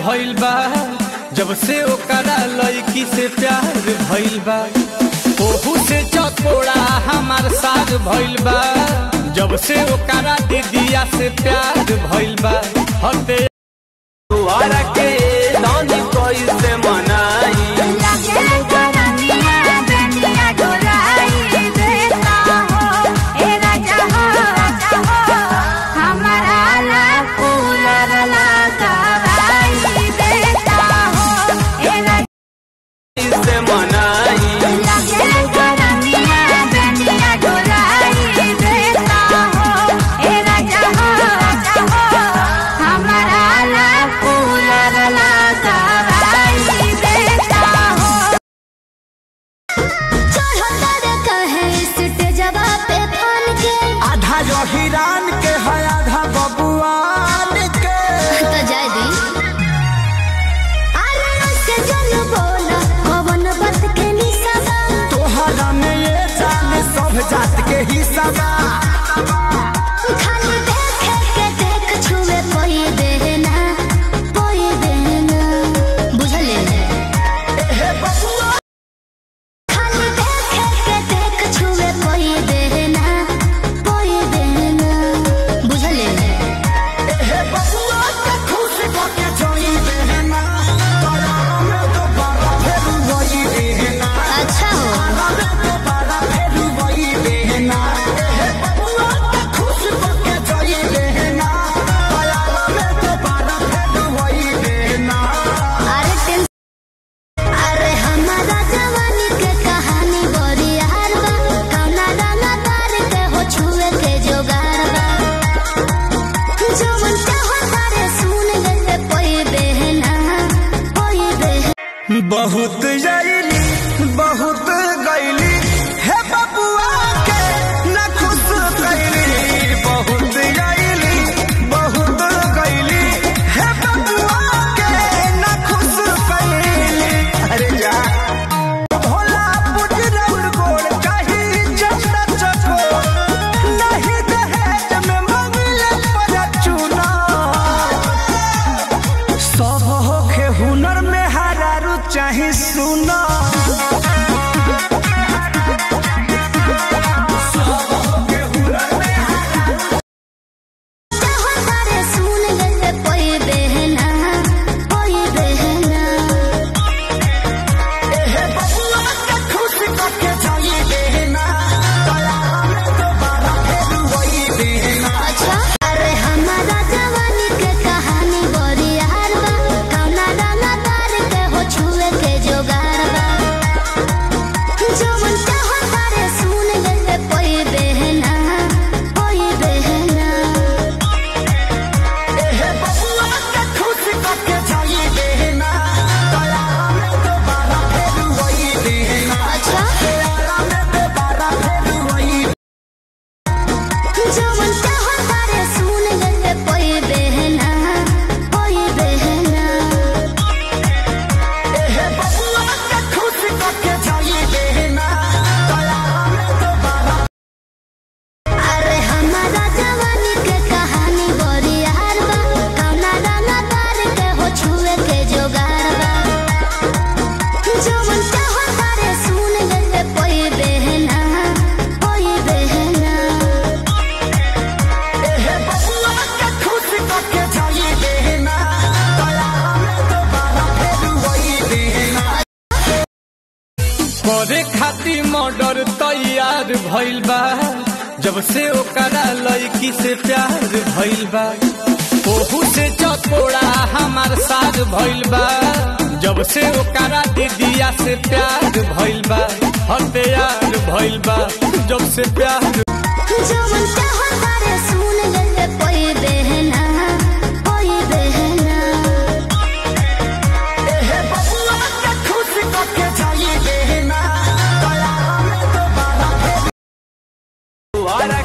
भइल बा जब से ओकरा लड़की से प्यार भइल बा ओहू से चकोड़ा हमार साथ भइल बा जब से ओकरा दीदिया से प्यार भइल बा हते तुआरा के दानी कैसे मनाई कैसे मनाई आधा जो हिरान के है आधा बबुआन के तोहरा में ये जान सब जात के हिस्सा बा हे बबुआ हे बबुआ के खुश के जोई देना तोरा में तो बड़ा फेर वही देना अच्छा हो तोरा में तो बड़ा फेर वही देना हे बबुआ के खुश के जोई देना तोरा में तो बड़ा फेर वही देना अरे टेंशन अरे हमारा जवानी के कहानी बड़ी यार बा कौना गाना तार के हो छुए के जोगार बा जवन चाहो तारे सुन ले कोई बहना कोई बहना बहुत जैली बहुत गैली हे बबुआ के न खुश कैली बहुत जैली बहुत गैली हे बबुआ के न खुश कैली अरे जा भोला पुजरौर गोड़ कहीं चंदा चको नहीं दहेज में मंगले पर चुना सब होखे हुनर में हरारू चाहे सुना चाहो तारे सुन ले कोई बहना कोई बहना हे बबुआ के खुश करके जाइए देना दया में दोबारा फिर वही देना अच्छा अरे हमारा जवानी के कहानी बड़ी यार बा कौना गाना तार के हो छुए के जोगार बा जवन चाहो तारे सुन ले कोई बहना कोई बहना हे बबुआ के खुश करके जाइए देना दया में दोबारा फिर वही देना अच्छा दया में दोबारा फिर वही जवन चाहो तारे सुन ले कोई बहना कोई बहना हे बबुआ के खुश करके जाइए देना दया में दोबारा अरे हमारा जवानी के कहानी बड़ी यार बा कौना गाना तार के हो छुए के जोगार बा जवन चाहो तारे सुन ले कोई बहना कोई बहना हे बबुआ के खुश करके जाइए देना दया में दोबारा फिर वही देना करे खातिर मर्डर तैयार भइल बा जब से ओकरा लड़की से प्यार भइल बा ओहू से चकोड़ा हमार साथ भइल बा जब से ओकरा दीदिया से प्यार भइल बा हथियार भइल बा जब से प्यार जवन चाहो तारे सुन ले कोई बहना कोई बहना हे बबुआ के खुश करके जाइए देना दया में दोबारा फिर तुआरा